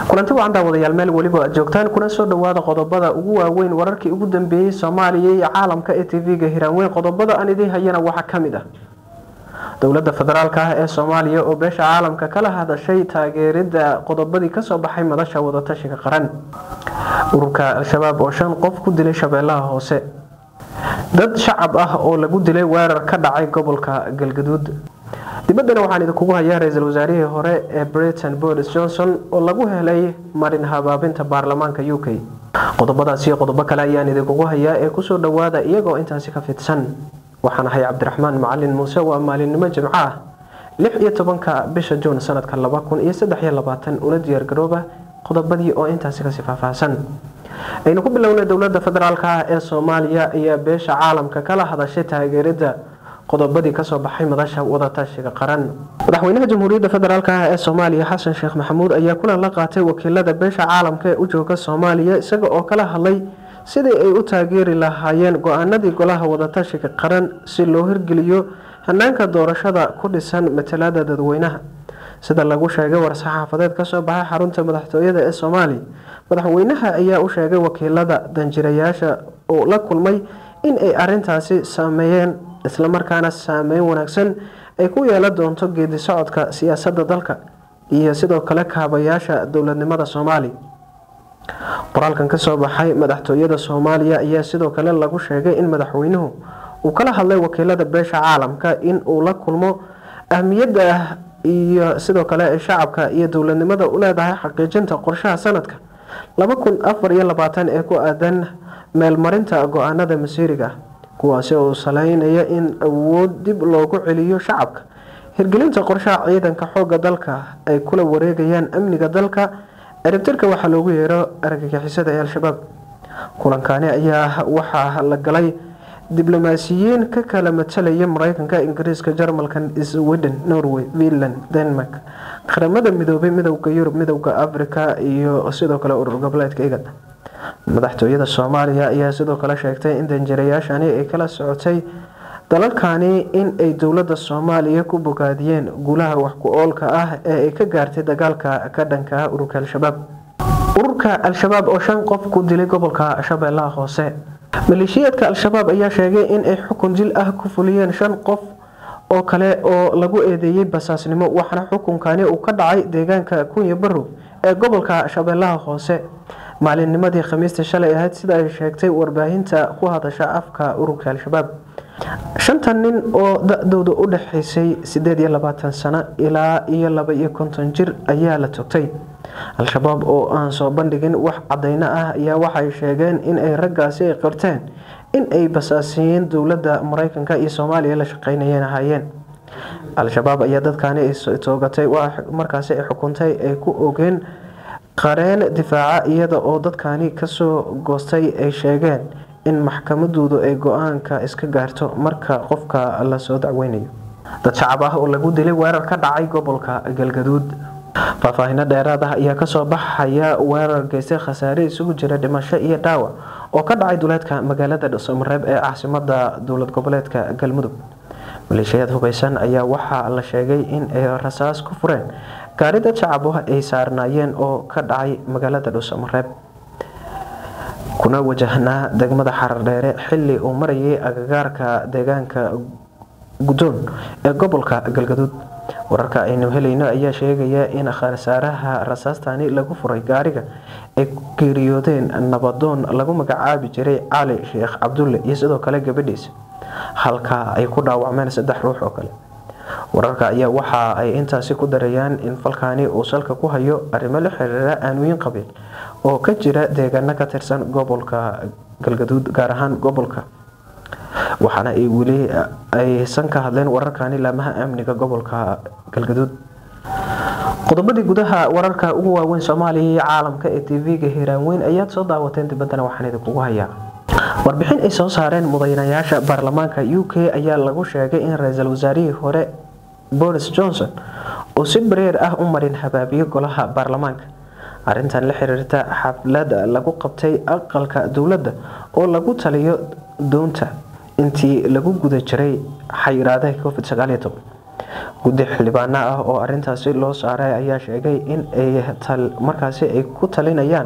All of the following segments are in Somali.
kulanti wacan daawadayaal meel weliba aad joogtaan kuna soo dhawaada qodobada ugu waaweyn wararkii ugu dambeeyey soomaaliya iyo caalamka ee tv-ga hiraanweyn qodobada aan idiin hayana waxaa kamid ah dowlada federaalk ah ee soomaaliya oo beesha caalamka kala hadashay taageerida qodobadii kasoo baxay madasha wadatashiga qaran ururka al-shabaab oo shan qof ku dilay shabeellaha hoose dad shacab ah oo lagu dilay weerar ka dhacay gobolka galgaduud dibaddana waxaan idinkugu hayaa ra-iisul wasaarihii hore ee britain boris johnson oo lagu helay marin habaabinta baarlamaanka u k qodobadaas iyo qodobo kale ayaan idinkugu hayaa ee kusoo dhawaada iyagoo intaasi ka fidsan waxaan ahay cabdiraxmaan macalin muuse waa maalinimo jimco ah lix iyo tobanka bisha juun sanadka laba kun iyo saddex iyo labaatan una diyaargarooba qodobadii oo intaasi kasii faahfaahsan aynu ku bilownay dowlada federaalk ah ee soomaaliya ayaa beesha caalamka kala hadashay taageerida qodobadii kasoo baxay madasha wadatashiga qaran madaxweynaha jamhuuriyadda federaalk ah ee soomaaliya xasan sheekh maxamuud ayaa kulan la qaatay wakiilada beesha caalamka ee u jooga soomaaliya isaga oo kala hadlay sidii ay u taageeri lahaayeen go-aanadii golaha wadatashiga qaran si loo hirgeliyo hanaanka doorashada ku dhisan matalada dadweynaha sida lagu sheegay war-saxaafadeed kasoo baxay xarunta madaxtooyada ee soomaaliya madaxweynaha ayaa u sheegay wakiilada danjirayaasha oo la kulmay in ay arintaasi sameeyeen islamarkaana saameyn wanaagsan ay ku yeelan doonto geedi socodka siyaasadda dalka iyo sidoo kale kaabayaasha dowladnimada soomaaliya qoraalkan kasoo baxay madaxtooyada soomaaliya ayaa sidoo kale lagu sheegay in madaxweynuhu uu kala hadlay wakiilada beesha caalamka in uu la kulmo ahmiyadda iyo sidoo kale shacabka iyo dowladnimada u leedahay xaqiijinta qorshaha sanadka laba kun afar iyo labaatan ee ku aadan meelmarinta go-aanada masiiriga ah kuwaasi oo saleynaya in awood dib loogu celiyo shacabka hirgelinta qorshaha ciidanka xooga dalka ay kula wareegayaan amniga dalka ciribtirka waxaa loogu yeero argagixisada ee al-shabaab kulankani ayaa waxaa la galay diblomaasiyiin ka kala matalaya mareykanka ingiriiska jarmalka sweden norway finland denmark qaramada midoobay midowda yurub midowda africa iyo sidoo kale urur goboleedka igad madaxtooyada soomaaliya ayaa sidoo kale sheegtay in danjirayaashani ay kala socotay dalalkani in ay dowlada soomaaliya ku bogaadiyeen guulaha wax ku oolka ah ee ay ka gaartay dagaalka ka dhanka ah ururka al-shabaab ururka al-shabaab oo shan qof ku dilay gobolka shabeellaha hoose maleeshiyaadka al-shabaab ayaa sheegay in ay xukun dil ah ku fuliyeen shan qof oo kale oo lagu eedeeyey basaasnimo waxaana xukunkani uu ka dhacay deegaanka kunya barow ee gobolka shabeellaha hoose maalinnimadii khamiista shalay ahayd sida ay sheegtay warbaahinta ku hadasha afka ururka al-shabaab shantan nin oo da-dooda u dhexaysay sideed iyo labaatan sano ilaa iyo laba iyo konton jir ayaa la togtay al-shabaab oo aan soo bandhigin wax cadeyno ah ayaa waxay sheegeen in ay raggaasi ay qirteen in ay basaasiyeen dowladda mareykanka iyo soomaaliya la shaqeynayeen ahaayeen al-shabaab ayaa dadkani ay toogatay markaasi ay xukuntay ay ku ogeen qareen difaaca iyada oo dadkani kasoo goostay ay sheegeen in maxkamadoodu ay go-aanka iska gaarto marka qofka lasoo dacweynayo dad shacab ah oo lagu dilay weerar ka dhacay gobolka galgaduud faahfaahino dheeraad ah ayaa kasoo baxaya weerar geystay khasaare isugu jira dhimasho iyo dhaawac oo ka dhacay duleedka magaalada dhuusamareeb ee caasimada dowlad goboleedka galmudug maleeshiyaad hubeysan ayaa waxaa la sheegay in ay rasaas ku fureen gaari dad shacab ah ay saarnaayeen oo ka dhacay magaalada dhuusamareeb kuna wajahnaa degmada xarardheere xili uu marayay agagaarka deegaanka guddoon ee gobolka galgaduud wararka aynu helayno ayaa sheegaya in khasaaraha rasaastani lagu furay gaariga ay ku geeriyoodeen nabadoon lagu magacaabi jiray cali sheekh cabdulle iyo sidoo kale gabadhiisa halka ay ku dhaawacmeen saddex ruux oo kale wararka ayaa waxa ay intaasi ku darayaan in falkani uu salka ku hayo arrimo la xiriira aanooyin qabiil oo ka jira deegaano ka tirsan gobolka galgaduud gaar ahaan gobolka waxaana ay weli aysan ka hadleen wararkani laamaha amniga gobolka galgaduud qodobadii gudaha wararka ugu waaweyn soomaaliya iyo caalamka ee tv-ga hiiraanweyn ayaad soo daawateen dibaddana waxaan idinkugu hayaa warbixin ay soo saareen mudanayaasha baarlamaanka u k ayaa lagu sheegay in ra-iisul wasaarihii hore boris johnson uu si bareer ah u marin habaabiyo golaha baarlamaanka arintan la xiriirta xaflad lagu qabtay aqalka dowladda oo lagu taliyo doonta intii lagu guda jiray xayiraadaha covid guddi xildhibaano ah oo arintaasi loo saaray ayaa sheegay in ay markaasi ay ku talinayaan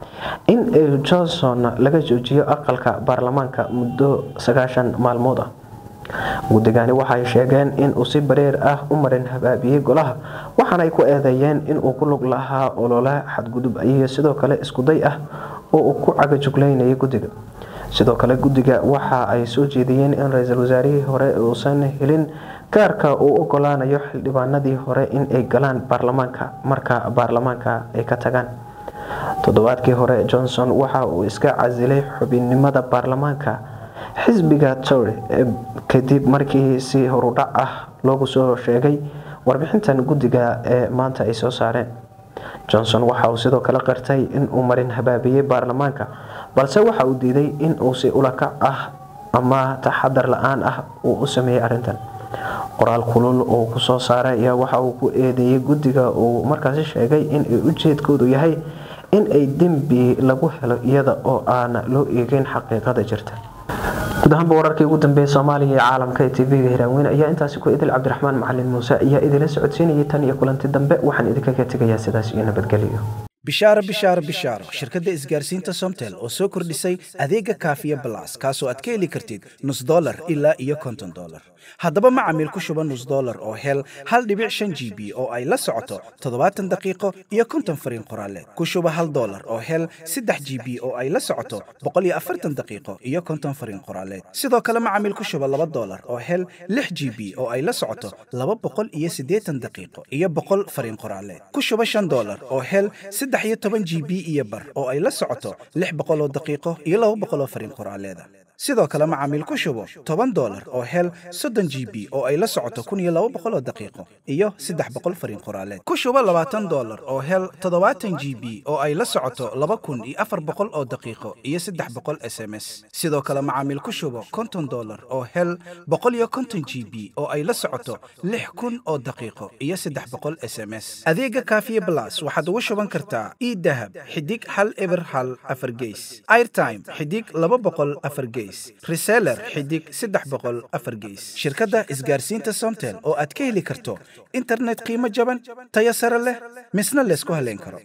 in johnson laga joojiyo aqalka baarlamaanka muddo sagaashan maalmood ah guddigani waxay sheegeen in uu si bareer ah u marin habaabiyey golaha waxaana ay ku eedeeyeen inuu ku lug lahaa olole xadgudub iyo sidoo kale iskuday ah oo uu ku cagajugleynayay guddiga sidoo kale guddiga waxa ay soo jeediyeen in ra-iisul wasaarihii hore uusan helin gaarka uu ogolaanayo xildhibaanadii hore in ay galaan baarlamaanka marka baarlamaanka ay ka tagaan toddobaadkii hore johnson waxa uu iska casilay xubinnimada baarlamaanka xisbiga tory kadib markii si horudhac ah loogu soo sheegay warbixintan guddiga ee maanta ay soo saareen johnson waxa uu sidoo kale qirtay inuu marin habaabiyey baarlamaanka balse waxa uu diiday in uu si ulakac ah ama taxadar la-aan ah uu u sameeyey arrintan qoraal kulul oo ku soo saaray ayaa waxa uu ku eedeeyey guddiga uu markaasi sheegay in ujeedkoodu yahay in ay dembi lagu helo iyada oo aan loo eegin xaqiiqada jirta guud ahaanba wararkii ugu dambeeyay soomaaliya iyo caalamka ee tv-ga hiraaweyne ayaa intaasi ku idil cabdiraxmaan macalin muuse ayaa idinla socodsiinayay tan iyo kulanti dambe waxaan idinkaga tegayaa sidaas iyo nabadgelyo bishaaro bishaaro bishaaro shirkadda isgaarsiinta somtel oo soo kordhisay adeega kaafiya balas kaasoo aad ka heli kartid nus dolar ilaa iyo konton dolar haddaba macamiil ku shuba nus dolar oo hel hal dhibic shan g b oo ay la socoto toddobaatan daqiiqo iyo konton fariin qoraaleed ku shuba hal dolar oo hel saddex g b oo ay la socoto boqol iyo afartan daqiiqo iyo konton fariin qoraaleed sidoo kale macamiil ku shuba laba dolar oo hel lix g b oo ay la socoto laba boqol iyo siddeetan daqiiqo iyo boqol fariin qoraaleed ku shuba shan dolar oo hel saddex iyo toban g b iyo bar oo ay la socoto lix boqol oo daqiiqo iyo laba boqol oo fariin qoraaleeda sidoo kale macaamiil ku shubo toban dolar oo hel soddon g b oo ay la socoto kun iyo laba boqol oo daqiiqo iyo saddex boqol fariin qoraaleed ku shubo labaatan dolar oo hel toddobaatan g b oo ay la socoto laba kun iyo afar boqol oo daqiiqo iyo saddex boqol s m s sidoo kale macaamiil ku shubo konton dolar oo hel boqol iyo konton g b oo ay la socoto lix kun oo daqiiqo iyo saddex boqol s m s adeega kaafiye blas waxaad ugu shuban kartaa idahab xidig hal eber hal afar geys airtime xidig laba boqol afar geys reseller xidig saddex boqol afar geys shirkadda isgaarsiinta somtel oo aad ka heli karto internet qiimo jaban tayo sare leh misna laysku haleyn karo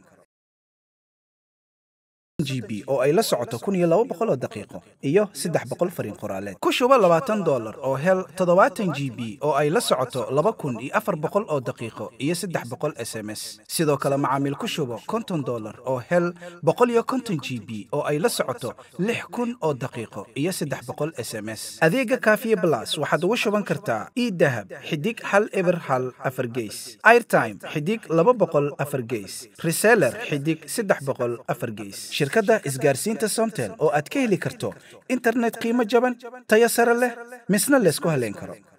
g b oo ay la socoto kun iyo laba boqol oo daqiiqo iyo saddex boqol fariin qoraaleed ku shubo labaatan dolar oo hel toddobaatan g b oo ay la socoto laba kun iyo afar boqol oo daqiiqo iyo saddex boqol s m s sidoo kale macaamiil ku shubo konton dolar oo hel boqol iyo konton g b oo ay la socoto lix kun oo daqiiqo iyo saddex boqol s m s adeega kaafiye blas waxaad ugu shuban kartaa idahab xidig hal eber hal afar geys airtime xidig laba boqol afar geys reseller xidig saddex boqol afar geys shirkadda isgaarsiinta somtel oo aad ka heli karto internet qiimo jaban tayo sare leh misna laysku haleyn karo